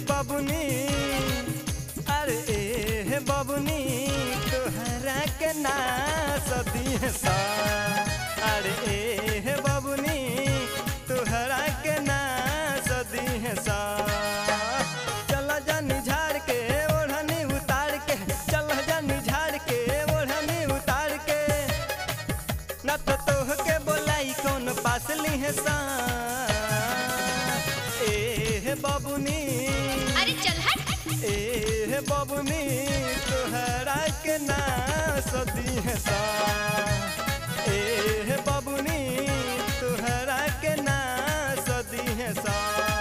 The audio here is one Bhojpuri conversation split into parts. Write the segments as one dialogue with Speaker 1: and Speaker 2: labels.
Speaker 1: बबुनी अरे ए बबुनी तोहरा के ना सदी सा अरे ए बबुनी तोहरा के ना सदी सा चल जानी झाड़ के ओढ़नी उतार के चल जानी झाड़ के ओढ़नी उतार के न तो तोह के बोलाई कौन पास ली है सा ए बबुनी
Speaker 2: अरे चल हट
Speaker 1: ए बबुनी तोहरा के ना सदी है सा ए बबुनी तोहरा के ना सदी है सा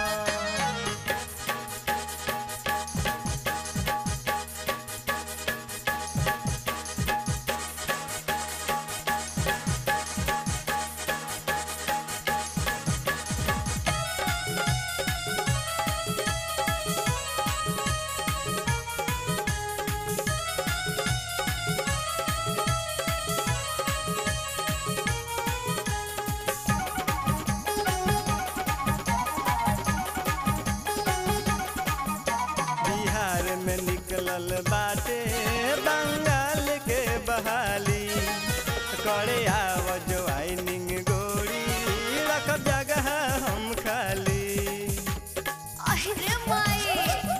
Speaker 1: बिहार में निकलल बाटे बंगाल के बहाली करे आव ज्वाइनिंग गोरी रख जगह हम खाली
Speaker 2: अरे माई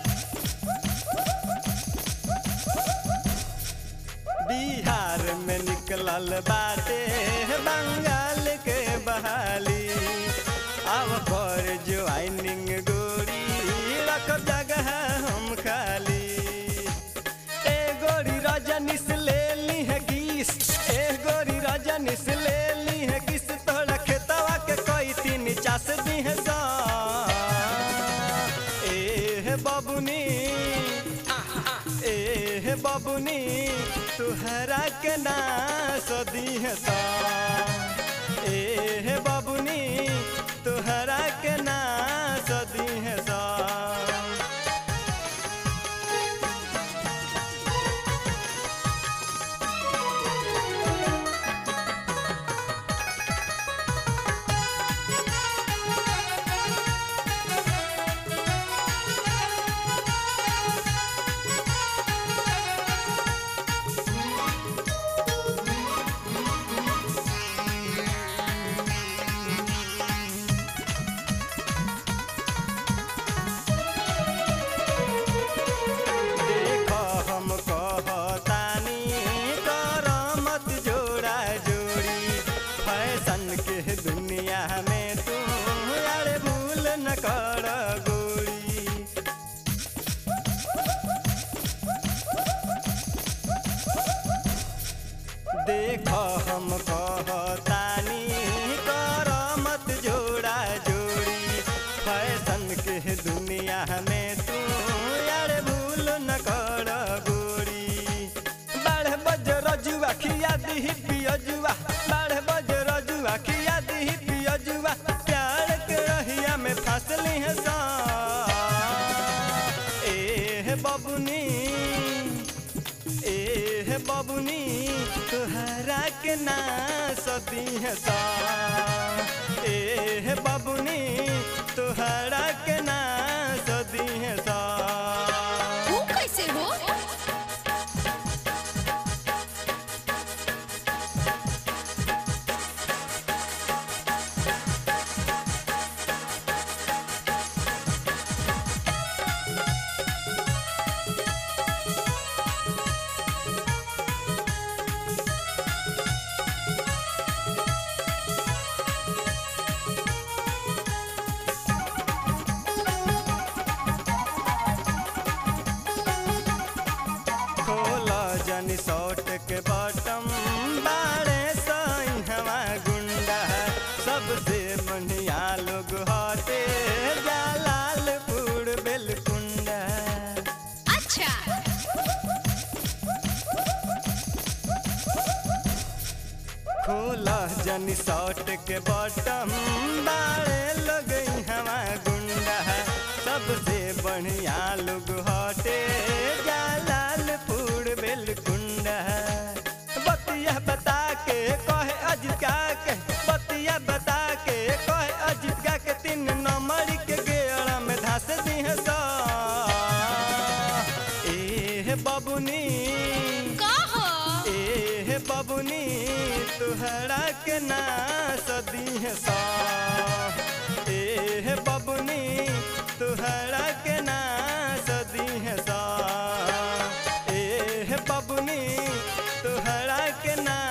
Speaker 1: बिहार में निकलल बाटे बंगाल के बहाली अब कर ज्वाइनिंग गोरी रख जगह हम खाली ए गोरी रजनीश ले ली है किस ए गोरी रजनीश ले ली है किस तोड़ा खेतवा के कोई तीन चास दी है सा ए बबुनी ए बबुनी तुहरा के ना सदी है सा ए बबुनी तुहरा के ना सदी है सा देख हम कहतानी कर मत जोड़ा जोड़ी फैशन के दुनिया में तू अरे भूल न कर गोरी देख हम कहतानी कर मत जोड़ा जोड़ी फैशन के दुनिया में तू यार भूल न कर गोरी बाढ़ बज रजुआ खिया दी पियजुआ बाढ़ बज रजुआ खिया दी पियजुआ प्यार के रहिया में फंसली है सा ए बबुनी ए बबुनी तुहरा के ना सदी है सा ए बबुनी तुहरा के ना सदी है सा
Speaker 2: तू कैसे हो
Speaker 1: खोल जनी शॉर्ट के बटम बाड़े सही हवा गुंडा सबसे बढ़िया लोग हटे जलालपुर बेलकुंडा
Speaker 2: अच्छा
Speaker 1: खोल जनी शॉर्ट के बटम बाड़े लोग हवा गुंडा सबसे बढ़िया लोग हटे जलालपुर बेलकुंडा बतिया बता के कहे अजिका के बतिया बता के कहे अजिका के तीन नंबर के गेड़ा में धस दी है सा ना सदी सा ए बबुनी तुहरा के ना सदी सा ए बबुनी तुहरा के ना